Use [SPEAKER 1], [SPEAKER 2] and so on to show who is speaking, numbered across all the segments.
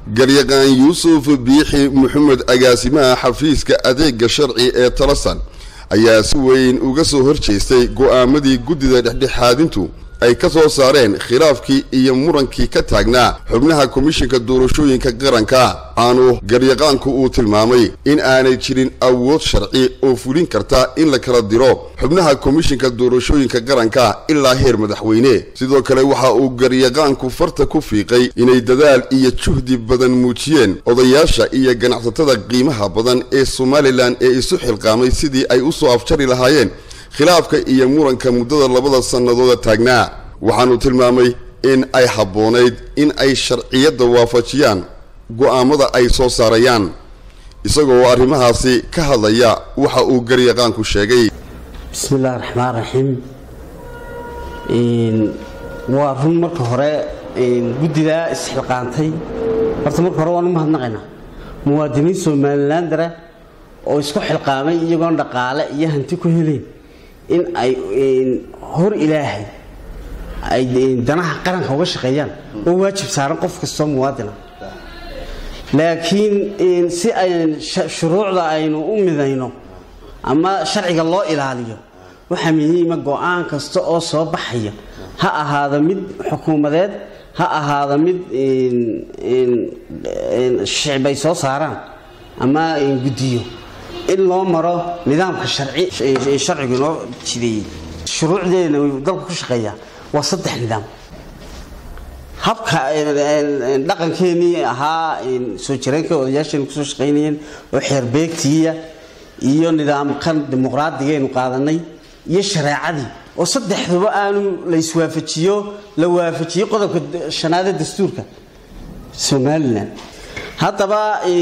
[SPEAKER 1] garyaqaan yuusuf biixi maxamed agaasimaha xafiiska adeega sharci ee talasan ayaa si weyn uga soo horjeestay go'aamadii guddida dhexdhexaadintu ay ka soo saareen khilaafkii iyo murankii ka taagnaa xubnaha komishinka doorashooyinka qaranka aanu garyaqaanku uu tilmaamay in aanay jirin awood sharci oo fulin karta in la kala diro xubnaha komishinka doorashooyinka qaranka ilaa heer madaxweyne sidoo kale waxa uu garyaqaanku farta ku fiiqay inay dadaal iyo juhdi badan muujiyeen odayaasha iyo ganacsatada qiimaha badan ee somalilan ee isu xilqaamay sidii ay u soo afjari lahaayeen khilaafka iyo muranka muddada labada sannadooda taagnaa waxaanu tilmaamay in ay habboonayd in ay sharciyadda waafajiyaan go'aamada ay soo saarayaan isagoo arrimahaasi ka hadlaya waxa uu garyaqaanku sheegay
[SPEAKER 2] bismi illahi raxmaan raxiim waa run marka hore guddidaa isxilqaantay horta marka hore waan u mahadnaqaynaa muwaadiniin somalilandara oo isku xilqaamay iyagoon dhaqaale iyo hanti ku helayn in ay hor ilaahay ay danaha qaranka uga shaqeeyaan oo waajib saaran qof kastoo muwaadina laakiin si ay shuruucda aynu u midayno ama sharciga loo ilaaliyo waxaa muhiima go-aan kasta oo soo baxaya ha ahaado mid xukuumadeed ha ahaado mid shicbay soo saaraan ama guddiyo in loo maro nidaamka sharcigu inoo jideeyey shuruucdeena dalku ku shaqeeyaa waa saddex nidaam habka dhaqankeenii ahaa soo jireenka odayaasheenu kusoo shaqaynayeen oo xeerbeegtiiya iyo nidaamkan dimuqraadigaaynu qaadanay iyo shareecadii oo saddexduba aanu la iswaafajiyo la waafajiyo qodobka shanaadee dastuurka somalilan haddaba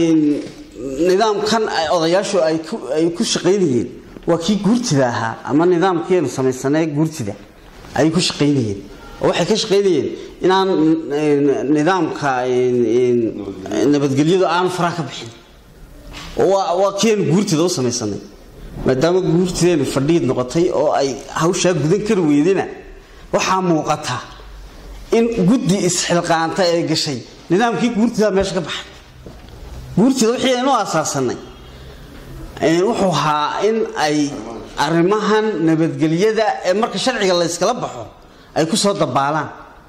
[SPEAKER 2] nidaamkan odayaashu ay ku shaqaynayeen waa kii guurtida ahaa ama nidaamkiiaynu samaysanay guurtida ayay ku shaqaynayeen oo waxay ka shaqaynayeen inaan nidaamka nabadgelyadu aanu faraha ka bixin waa kiiaynu guurtida u samaysanay maadaama guurtideenu fadhiid noqotay oo ay hawshaa gudan kari weydena waxaa muuqata in guddi isxilqaanta ee gashay nidaamkii guurtidaa meesha ka baxay guurtida wixii aynu asaasanay wuxuu ahaa in ay arrimahan nabadgelyada ee marka sharciga layskala baxo ay ku soo dabaalaan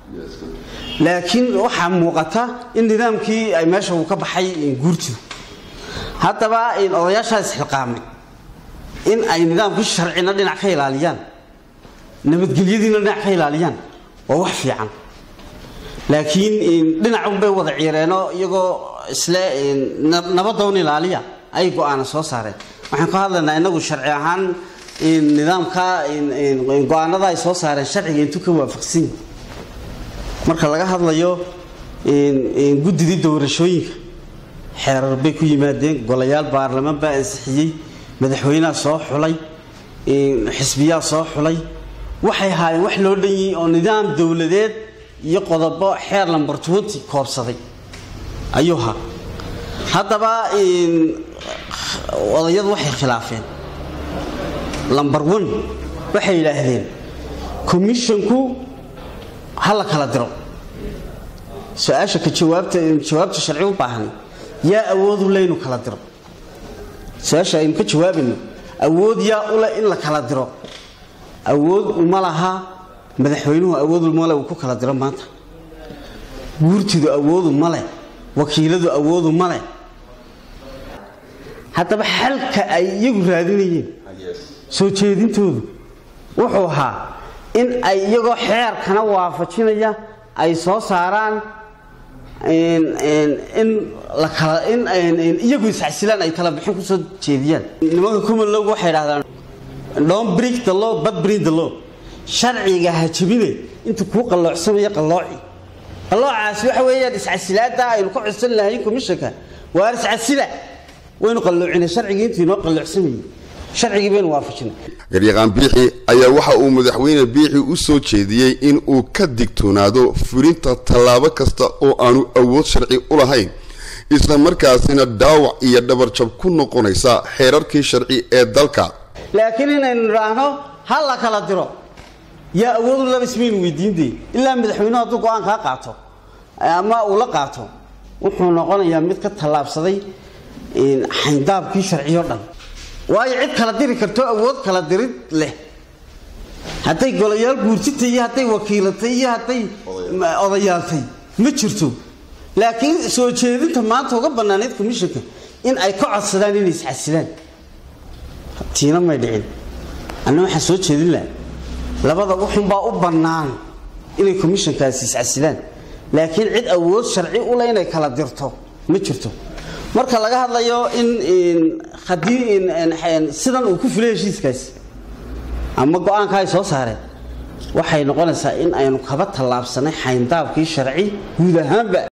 [SPEAKER 2] laakiin waxaa muuqata in nidaamkii ay meesha uu ka baxay guurtidu haddaba odayaashaa isxilqaamay in ay nidaamkii sharcina dhinac ka ilaaliyaan nabadgelyadiina dhinac ka ilaaliyaan waa wax fiican laakiin dhinacunbay wada ciireenoo iyagoo isle nabadown ilaaliya ay go-aana soo saareen waxaan ka hadlaynaa inagu sharci ahaan nidaamka go-aanada ay soo saareen sharciga intuu ka waafaqsan yihi marka laga hadlayo guddidii doorashooyinka xeerar bay ku yimaadeen golayaal baarlamaan baa ansixiyey madaxweyneha soo xulay xisbiyaa soo xulay waxay haayeen wax loo dhan yihi oo nidaam dowladeed iyo qodobo xeer lambar twenty koobsaday ayuu haa haddaba odayadu waxay khilaafeen lambar one waxay yidhaahdeen commissionku ha la kala diro su-aasha ka jawaabta jawaabta sharci u baahan yaa awoodu leynu kala diro su-aasha aynu ka jawaabayno awood yaa ule in la kala diro awood uma laha madaxweynuhu awood male uu ku kala diro maanta guurtidu awoodu male wakiiladu awoodu male haddaba xalka ay iyagu raadinayeen soo jeedintoodu wuxuu ahaa in ay iyagoo xeerkana waafajinaya ay soo saaraan in iyagu iscasilaan ay kala bixin kusoo jeediyaan nimanka kumalog waxay dhahdaan don brig the law but bring the law sharciga ha jabine intuu kuu qalloocsamaya qallooci qalloocaasi waxa weeyaan iscasilaada aynu ka codsan lahayn commissionka waa iscasila waynu qalloocina sharcigii intuu inoo qalloocsamayay sharcigii baynu waafajinay
[SPEAKER 1] garyaqaan biixi ayaa waxa uu madaxweyne biixi u soo jeediyey in uu ka digtoonaado fulinta tallaabo kasta oo aanu awood sharci u lahayn isla markaasina dhaawac iyo dhabarjab ku noqonaysa xeerarkii sharci ee dalka
[SPEAKER 2] laakiin inaynu idhaahno ha la kala diro yaa awoodu laba ismaynu weydiinde ilaa madaxweynuhu hadduu go-aan kaa qaato ama uu la qaato wuxuu noqonayaa mid ka tallaabsaday xayndaabkii sharciyo dhan waayo cid kala diri karto awood kala dirid leh hadday golayaal guurtitay iyo hadday wakiilatay iyo hadday odayaaltay ma jirto laakiin soo jeedinta maanta uga banaanayd commissionka in ay ka codsadaan inay isxasilaan tiina may dhicin anna waxaan soo jeedin laha labada uxunbaa u bannaan inay commissionkaasi isxasilaan laakiin cid awood sharci u leh inay kala dirto ma jirto marka laga hadlayo in haddii sidan uu ku fulay heshiiskaasi ama go-aanka ay soo saareen waxay noqonaysaa in aynu kaba tallaabsanay xayndaabkii sharci guud ahaanba